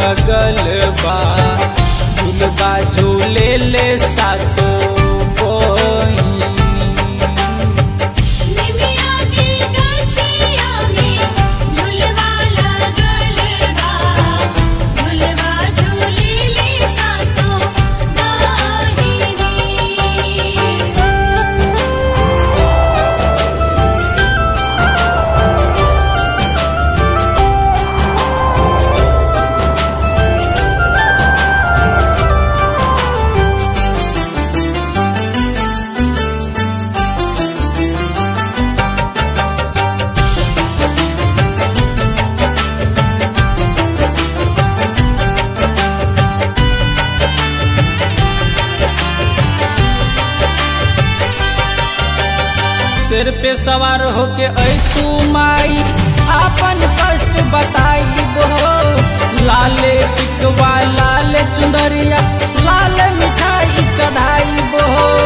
लगल बा झुलबा झूले ले सातो बहिनी निमिया के गछिया में झुलवा लगल बा झुलवा झूलेली सातो बहिनी सिर पे सवार होके ऐ तू माई आपन कष्ट बताई हो लाले टिकवा लाल चुंदरिया लाल मिठाई चढ़ाई हो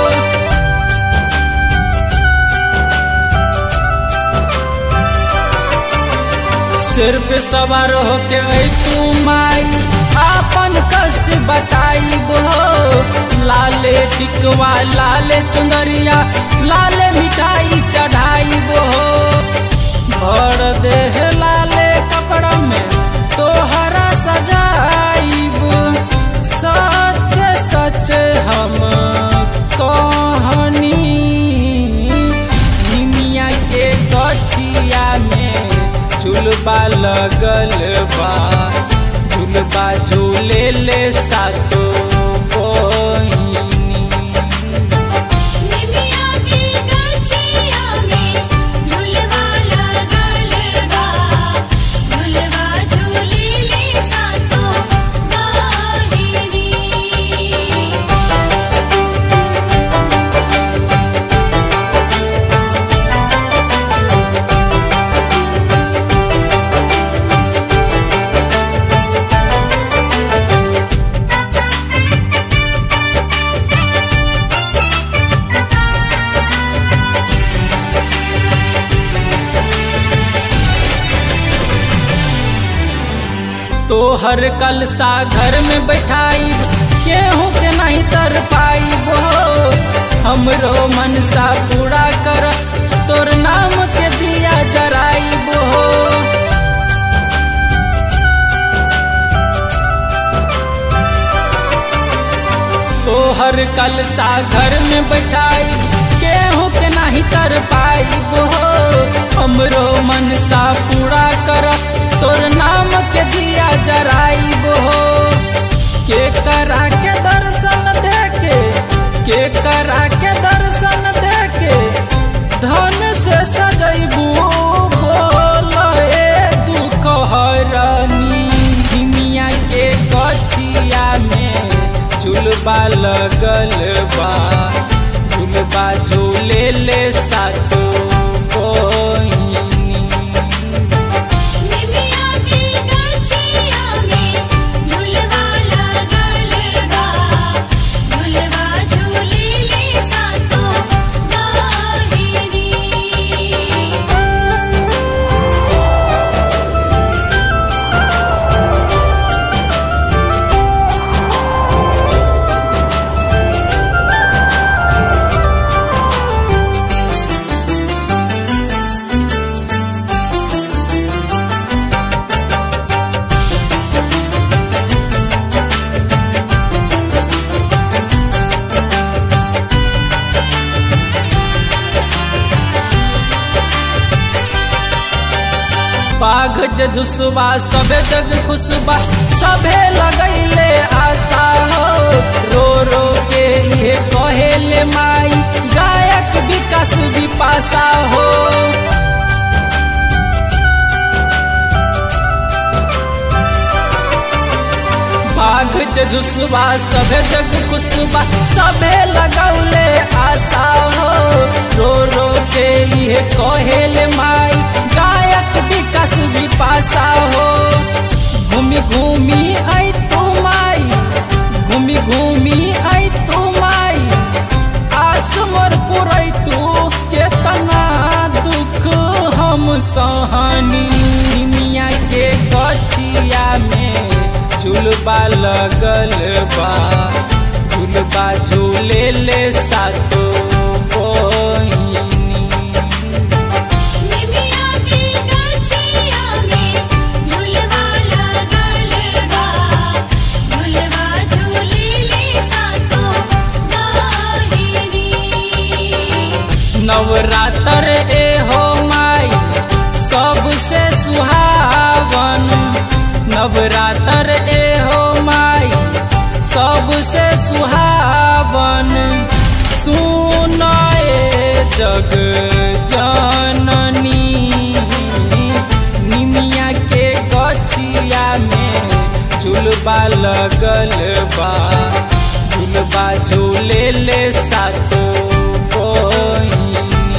सिर पे सवार होके ऐ तू माई आपन कष्ट बताई हो लाले टिकवा लाले चुंदरिया लाले मिठाई चढ़ाई हो भर देह लाले कपड़ा में तोहरा सजाइब सच सच हम कहनी निमिया के गछिया में झुलबा लगल बा झुलबा झूले ले सातो बहिनी निमिया के गछिया में झुलवा लगल बा झुलवा झूलेली सातो बहिनी तोहर कलसा घर में बैठाई केहू के नहीं तर पाई हो हमरो मनसा पूरा कर तोर नाम के दिया जराई हो तोहर कलसा घर में बैठाई केहू के नहीं तर पाई हो हमरो मनसा पूरा कर तोर नाम के दिया जराई हो के करा के दर्शन देके के करा के दर्शन देके धन से सजैबू बोल ए दुख हरनी हिमिया के गछिया में झुलबा लगल बा झुलबा झूले ले सातो बहिनी निमिया के गछिया में झुलवा लगल बा झुलवा झूलेली सातो बहिनी बाघ जजुसबा सबे जग खुशबा सबे लगैले आशा हो रो रो के ये कहेले माई गायक विकास विपाशा हो बाघ जजुसबा सबे जग खुशबा सबे लगौले आशा हो रो रो के ये कहेले माई गायक विकास विपाशा हो घूमी घूमी आई तू माई घूमी घूमी आई तू माई आस मोर पुरई तू केतना दुख हम सहनी मिया के गछिया में झुलबा लगल बा झुलबा झूले ले सातो बहिनी निमिया की गछिया में झुलवा लगल बा झुलवा झूलेली सातो बहिनी नवरात्र ए हो माई सबसे सुहावन नवरात्र ए हो माई सबसे सुहावन सुनाए जग जननी निमिया के गछिया में झुलबा लगल बा झुलबा झूले ले सातो बहिनी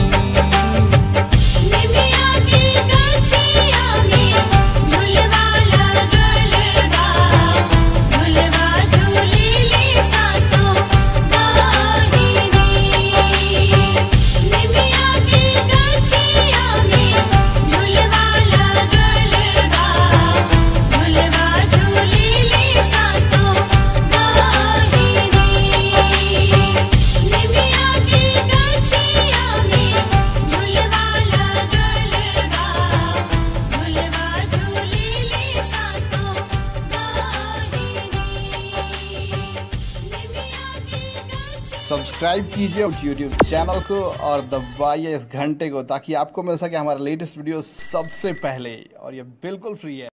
निमिया की गछिया में झुलवा लगल बा झुलवा झूलेली सातो बहिनी निमिया की गछिया में झुलवा लगल बा झुलवा झूलेली सातो बहिनी निमिया की गछिया में झुलवा लगल बा झुलवा झूलेली सातो बहिनी सब्सक्राइब कीजिए यूट्यूब चैनल को और दबाइए इस घंटे को ताकि आपको मिल सके हमारा लेटेस्ट वीडियो सबसे पहले और ये बिल्कुल फ्री है